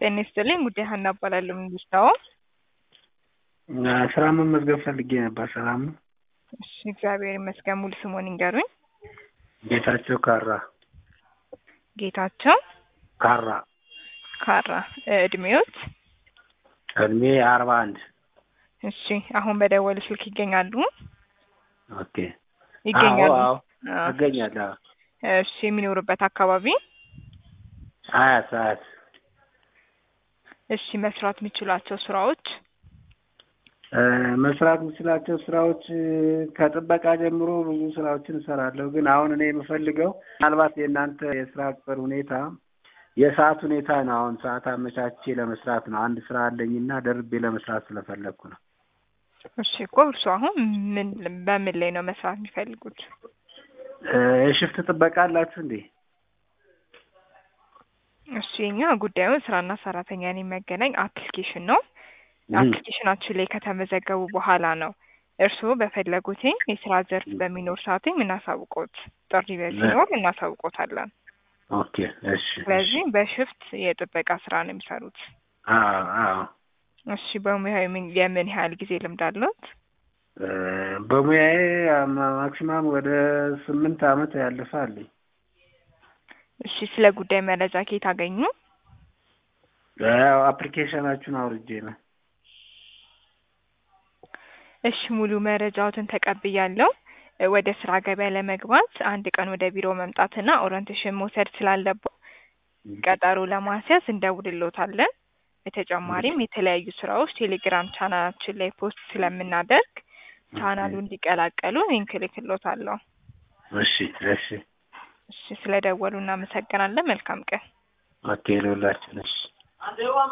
ጤና ይስጥልኝ ጉዳይ ሀና እባላለሁ። ምንድን ነው? ስራ መመዝገብ ፈልጌ ነበር። ሰላም ነው? እሺ እግዚአብሔር ይመስገን። ሙሉ ስሞን ይንገሩኝ። ጌታቸው ካራ ጌታቸው ካራ ካራ። እድሜዎት? እድሜ አርባ አንድ እሺ አሁን በደወሉ ስልክ ይገኛሉ? ኦኬ ይገኛሉ? አዎ አዎ። እገኛለሁ። እሺ የሚኖሩበት አካባቢ? አያት አያት እሺ መስራት የሚችሏቸው ስራዎች? እ መስራት የምችላቸው ስራዎች እ ከጥበቃ ጀምሮ ብዙ ስራዎችን እሰራለሁ። ግን አሁን እኔ የምፈልገው ምናልባት የእናንተ የስራ ቅጥር ሁኔታ የሰዓት ሁኔታ ነው። አሁን ሰዓት አመቻቼ ለመስራት ነው። አንድ ስራ አለኝና ደርቤ ለመስራት ስለፈለግኩ ነው። እሺ እኮ እርሱ አሁን ምን በምን ላይ ነው መስራት የሚፈልጉት? እ የሽፍት ጥበቃ አላችሁ እንዴ? እሺ የኛ ጉዳዩን ስራና ሰራተኛን የሚያገናኝ አፕሊኬሽን ነው። አፕሊኬሽናችን ላይ ከተመዘገቡ በኋላ ነው እርስዎ በፈለጉትኝ የስራ ዘርፍ በሚኖር ሰዓትኝ የምናሳውቆት ጥሪ ሲኖር እናሳውቆታለን። ኦኬ እሺ። ስለዚህ በሽፍት የጥበቃ ስራ ነው የሚሰሩት። አዎ አዎ። እሺ በሙያው የምን የምን ያህል ጊዜ ልምድ አለዎት? እ በሙያዬ ማ- ማክሲማም ወደ ስምንት አመት ያለፈ አለኝ። እሺ ስለ ጉዳይ መረጃ ከየት አገኙ? ያው አፕሊኬሽናችሁን አውርጄ ነው። እሺ ሙሉ መረጃዎትን ተቀብያለሁ። እ ወደ ስራ ገበያ ለመግባት አንድ ቀን ወደ ቢሮ መምጣትና ኦሪንቴሽን መውሰድ ስላለብዎ ቀጠሮ ለማስያዝ እንደውልልዎታለን። በተጨማሪም የተለያዩ ስራዎች ቴሌግራም ቻናላችን ላይ ፖስት ስለምናደርግ ቻናሉ እንዲቀላቀሉ ሊንክ እልክልዎታለሁ። እሺ እሺ። እሺ ስለደወሉ እናመሰግናለን። መልካም ቀን። ኦኬ ለሁላችን እሺ።